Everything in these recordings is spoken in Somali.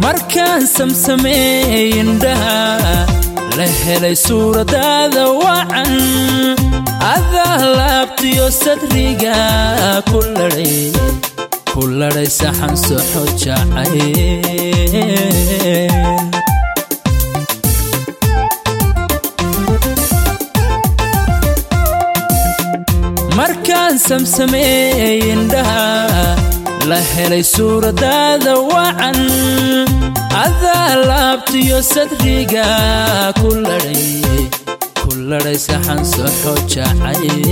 markaan samsameey indhaha la helay suuradaada wacan adaa laabtiyo sadriga ku ladhay ku ladhay saxan soxo jacayl markaan samsameey indhaha la helay suuradaada wacan adaa laabtiyo sadriga ku ladhay ku ladhay saxan soxo jacayl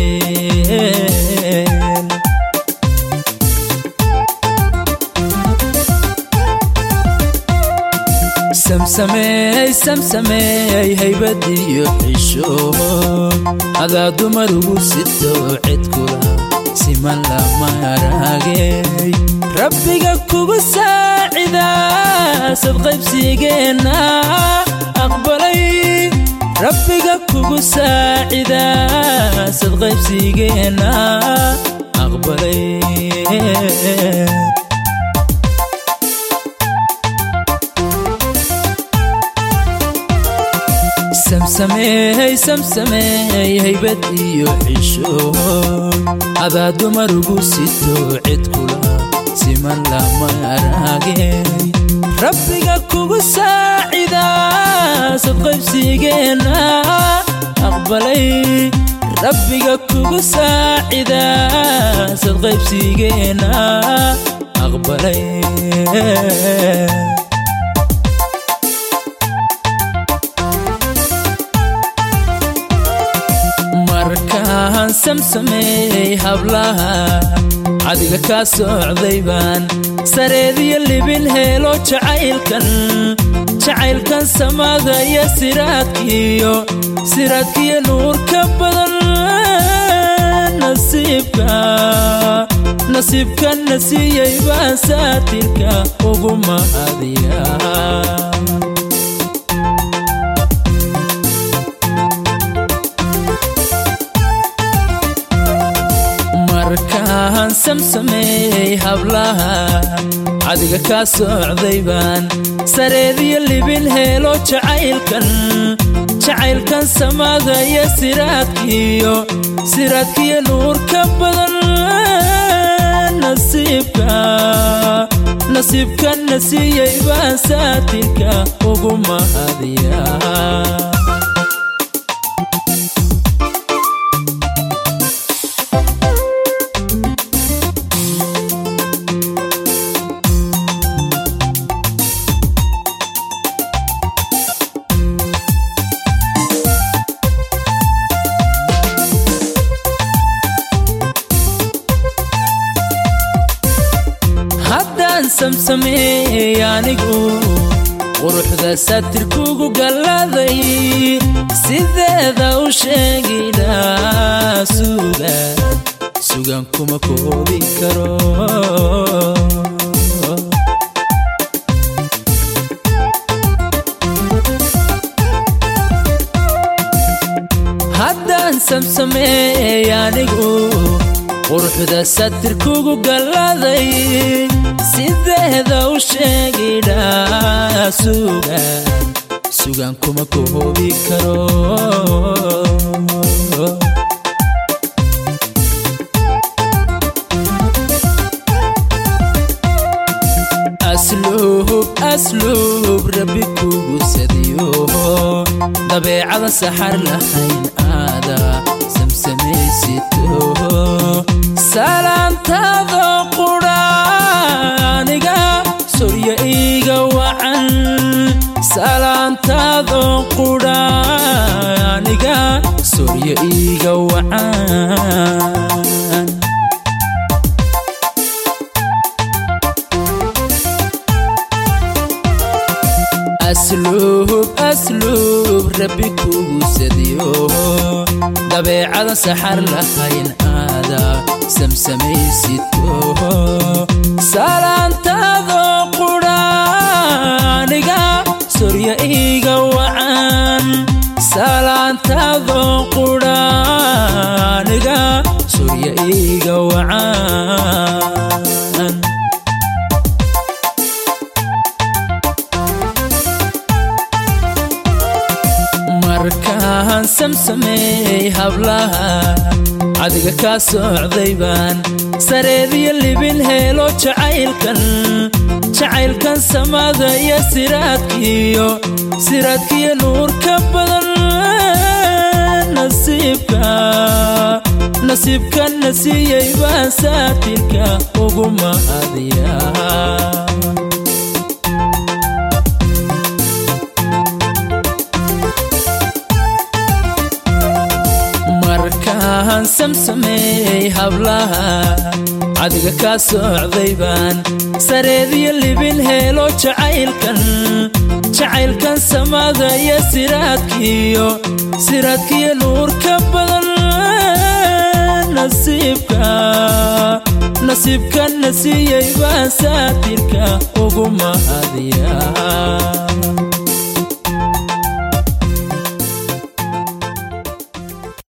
samsameey samsameey haybadiyo xisho adaa dumar ugu sito cidkula siman lama araagey rabbiga kugu saacida sadqaybsigeenna aqbalay rabbiga kugu saacida sadqaybsigeenna aqbalay samsameey samsameey haybad iyo xisho adaa dumar ugu sito cidkula siman lama araagey rabbiga kugu saacida sadqaybsigeenna aqbalay rabbiga kugu saacida sadqaybsigeenna aqbalay markaan samsameey hablaha cadiga kaa socday baan sareediyo libin heelo jacaylkan jacaylkan samada iyo siraadkiyo siraadkiyo nuurka badan nasiibka nasiibka na siiyey baan saatirka ugu mahadiya markaan samsameey hablaha cadiga kaa socday baan sareediyo libin heelo jacaylkan jacaylkan samada iyo siraadkiyo siraadkiyo nuurka badan nasiibka nasiibka na siiyey baan saatirka ugu mahadiya haddaan samsameey anigu quruxda satirkugu galladay sideeda u sheegidhaa suga sugan kuma koobi karo haddaan samsameey anigu quruxda satirkugu galladay sideeda u sheegidhaa sugan sugan kuma koobi karo asluub asluub rabbi kugu sadiyo dabeecada saxar lahayn aada samsamaysito salaantaado qudhaaniga sorya iiga wacan salaantaado qudhaaniga sorya iiga wacan asluub asluub rabbi kugu sadiyo dabeecada saxar lahayn aada samsamaysito salaantaado qudhaaniga sorya iiga wacan salaantaado qudhaaniga sorya iiga wacan samsameey hablaha cadiga kaa socday baan sareediyo libin heelo jacaylkan jacaylkan samada iyo siraadkiyo siraadkiyo nuurka badan nasiibka nasiibka na siiyey baan saatirka ugu mahadiya markaan samsameey hablaha cadiga kaa socday baan sareediyo libin heelo jacaylkan jacaylkan samada iyo siraadkiyo siraadkiyo nuurka badan nasiibka nasiibka na siiyey baan saatirka ugu mahadiya